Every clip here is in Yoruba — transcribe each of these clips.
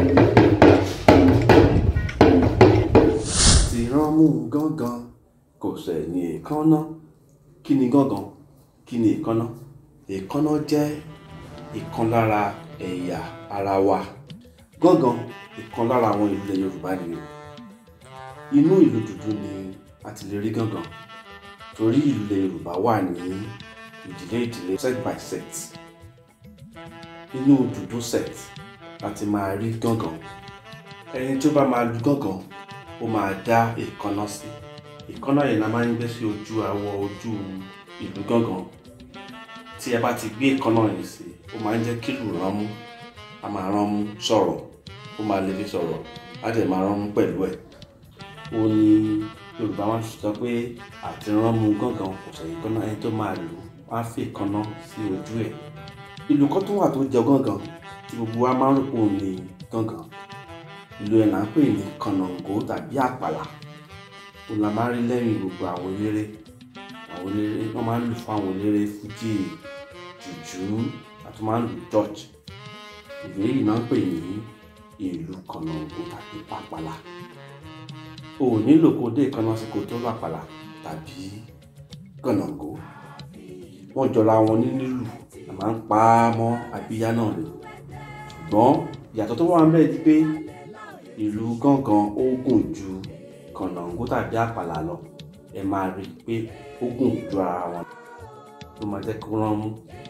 ti rán mú gángan kò sẹ̀yìn èékánná kí ni gángan kí ni èékánná èékánná jẹ́ ìkan lára ẹ̀yà ara wa gángan ìkan lára àwọn ìlú ilẹ̀ Yorùbá ni o inú ìlú dúdú ni a ti lè rí gángan torí ìlú ilẹ̀ Yorùbá wà ní ìdílé ìdílé set by set inú dúdú set láti máa rí gángan ẹni tó bá máa lu gángan ó máa dá èékánná sí èékánná yẹn la máa ń gbé sí ojú awọ ojú ìlú gángan tí ẹ bá ti gbé èékánná yẹn sí ó máa ń jẹ́ kí ìlú ránmú a máa ránmú sọ̀rọ̀ ó máa lè fi sọ̀rọ̀ á dẹ̀ máa ránmú pẹ̀lú ẹ̀ ó ní Yorùbá wọn sọ pé àti ránmú gángan kò sẹ̀yìn èékánná ẹni tó máa lù wọ́n á fi èékánná sí ojú ẹ̀ ìlú kan tó wà tó jẹ gángan tí gbogbo wa máa ń rò pé òun ni gángan ìlú ẹ̀ là ń pè ní kànáńgó tàbí àpàlà òun la máa ń rí lẹ́yìn gbogbo àwọn eléré àwọn eléré wọ́n máa ń lù fún àwọn eléré fújì jùjú àti máa ń lù church ìlú yìí náà ń pè ní ìlú kànáńgó tàbí pàpàlà o ò nílò kó dé ìkànnà sí kó tó làpàlà tàbí kànáńgó wọ́n jọra wọn ní nílù a máa ń pa á mọ́ abíyá náà ni ṣùgbọ́n ìyàtọ̀ tó wà ń bẹ̀ ni pé ìlú gángan ó gùn ju kànáńgó tàbí àpàlà lọ ẹ máa rí i pé ó gùn ju ara wọn ló máa jẹ́ kó rán mú.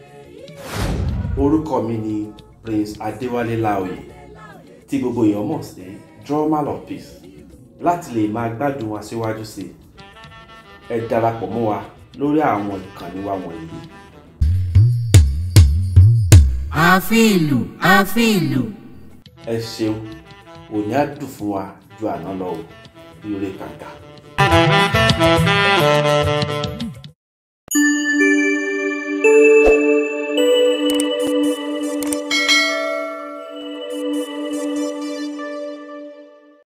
orúkọ mi ni Prince Adéwálé Láòyè tí gbogbo èèyàn mọ̀ sí drummer of peace láti lè máa gbádùn wa síwájú sí i ẹ darapọ̀ mọ́ wa lórí àwọn ìkànnì wa wọ̀nyí. ààfin ìlú ààfin ìlú. ẹ ṣeun òní á dùn fún wa ju àná lọ o ire kàkà.